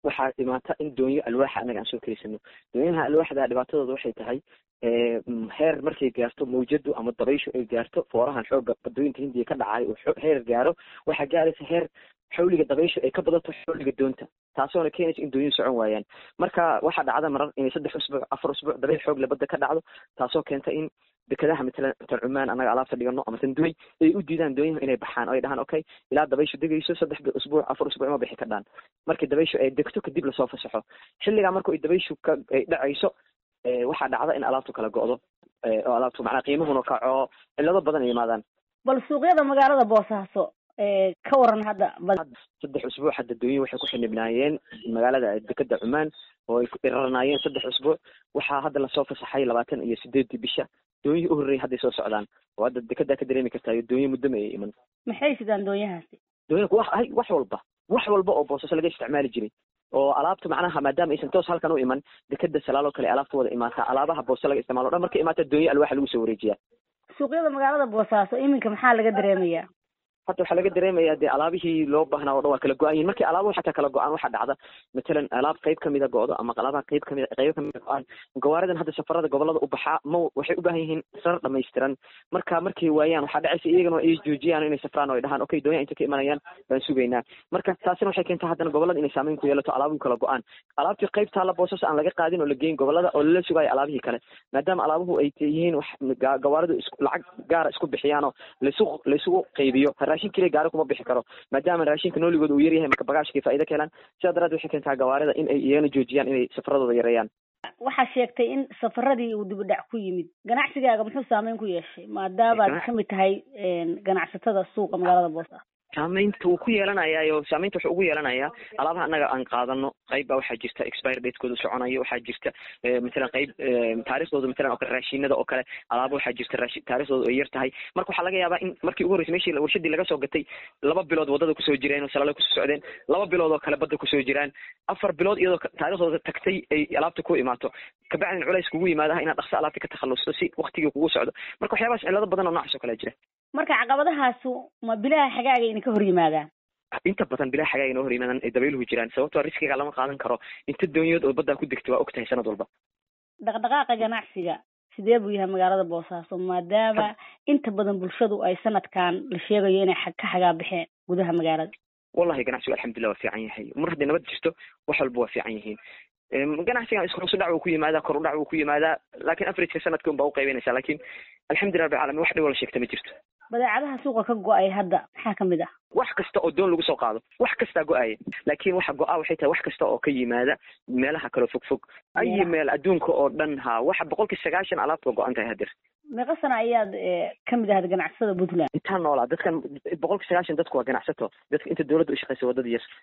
waxaa imaata in doonyo alwaaxa annaga aan soo keliysano doonyaha alwaaxda dhibaatadooda waxay tahay heer markay gaarto mawjadu ama dabayshu ay gaarto foorahan xooga badooyinka hindiya ka dhacay uu heer gaaro waxaa gaaraysa heer xawliga dabayshu ay ka badato xawliga doonta taasoona keenaysa in doonyuhu socon waayaan marka waxaa dhacda marar inay saddex usbuuc afar usbuuc dabayl xoog le badda ka dhacdo taasoo keenta in dekadaha matalan tan cumaan annaga alaabta dhigano ama tan duway ay u diidaan doonyaha inay baxaan oo ay dhahaan okay ilaa dabayshu degayso saddex usbuuc afar usbuuc ma bixi ka dhaan markii dabayshu ay degto kadib lasoo fasaxo xilligaa marka ay dabayshu ka ay dhacayso waxaa dhacda in alaabtu kala go'do oo alaabtu macnaa qiimahuna kaco cillado badan ay yimaadaan bal suuqyada magaalada boosaaso ka waran hadda saddex usbuuc hadda doonyihi waxay ku xinibnaayeen magaalada dekeda cumaan oo ay irarnaayeen saddex usbuuc waxaa hadda lasoo fasaxay labaatan iyo sideedii bisha doonyihii u horreeyay hadday soo socdaan oo hadda dekedaa ka dareemi kartaayo doonyo muddama ay iman maxay sidaan doonyahaasi doonyaha wax ay wax walba wax walba oo boosaaso laga isticmaali jiray oo alaabta macnaha maadaama aysan toos halkan u iman dekeda salaaloo kale alaabta wada imaataa alaabaha booso laga isticmaalo o dhan markay imaata doonyo alwaaxa lagu soo wareejiyaa suuqyada magaalada boosaaso iminka maxaa laga dareemayaa hadda waxaa laga dareemayaa dee alaabihii loo baahnaa o dhan waa kala go-an yihin markii alaabuhu xataa kala go-aan waxaa dhacda matalan alaab qayb kamida go-do ama alaabaha qayb kamid qaybo kamida go-aan gawaaridan hadda safarada gobolada u baxaa ma waxay u baahan yihiin rar dhamaystiran marka markay waayaan waxaa dhacaysa iyagana ay joojiyaan inay safraan oo ay dhahaan okay doonyaha inta ka imanayaan baan sugaynaa marka taasina waxay keentaa haddana gobolada inay saameyn ku yeelato alaabuhu kala go-aan alaabtii qayb taalla boosas aan laga qaadin oo la geyn gobolada oo lala sugaayo alaabihii kale maadaama alaabuhu ay yihiin wax gawaaridu is lacag gaara isku bixiyaanoo laysu laysugu qaybiyo raashin keliya gaari kuma bixi karo maadaama raashinka nooligooda uu yaryahay marka bagaashkay faa'ido ka helaan sidaa daraaddeed waxay keentaa gawaarida in ay iyagana joojiyaan inay safaradooda yareeyaan waxaa sheegtay in safaradii uu dibudhac ku yimid ganacsigaaga muxuu saameyn ku yeeshay maadaamaad kamid tahay ganacsatada suuqa magaalada boosaaso saameynta wuu ku yeelanayaayo saameynta wuxuu ugu yeelanayaa alaabaha annaga aan qaadano qayb baa waxaa jirta expire datekooda soconayo waxaa jirta matalan qayb taarikhdooda matalan oo kale raashinada oo kale alaaba waxaa jirta raashi taarikhdooda ay yar tahay marka waxaa laga yaabaa in markii ugu horreysay meshii warshadii laga soo gatay laba bilood waddada kusoo jireen oo salaalo kusoo socdeen laba bilood oo kale badda kusoo jiraan afar bilood iyadoo taarikhdooda tagtay ay alaabta ku imaato kabacdin culays kugu yimaadaha inaad dhaqso alaabta ka takhalusto si waktigii kugu socdo marka waxyaabahaas cillado badan oo noocaas oo kale jira marka caqabadahaasu ma bilaha xagaaga idinka hor yimaadaan inta badan bilaha xagaaga inoo hor yimaadaan ay dabayluhu jiraan sababtoo riskiga lama qaadan karo inta doonyood oo baddaa ku degta waa og tahay sanad walba dhaqdhaqaaqa ganacsiga sidee buu yahay magaalada boosaaso maadaama inta badan bulshadu ay sanadkan la sheegayo inay ka xagaa baxeen gudaha magaalada wallahi ganacsigu alxamdulillah waa fiican yahay mar hadday nabad jirto wax walba waa fiican yihiin ganacsigan ishoos udhac wuu ku yimaadaa kor udhac wuu ku yimaadaa laakiin averageka sanadka un baa uqaybinaysaa laakiin alxamdulillah rabbi alamin wax dhibo la sheegta ma jirto badeecadaha suuqa ka go-ay hadda maxaa kamid ah wax kasta oo doon lagu soo qaado wax kastaa go-aya laakiin waxa go-a waxay tahay wax kasta oo ka yimaada meelaha kaloo fog fog ayi meel adduunka oo dhan ha waxa boqolkii sagaashan alaabta go-an tahay hadeer meeqa sana ayaad kamid ahayd ganacsatada puntland intaan noolaa dadkan boqolkii sagaashan dadku waa ganacsato dadka inta dowladda u shaqeysa waddada yar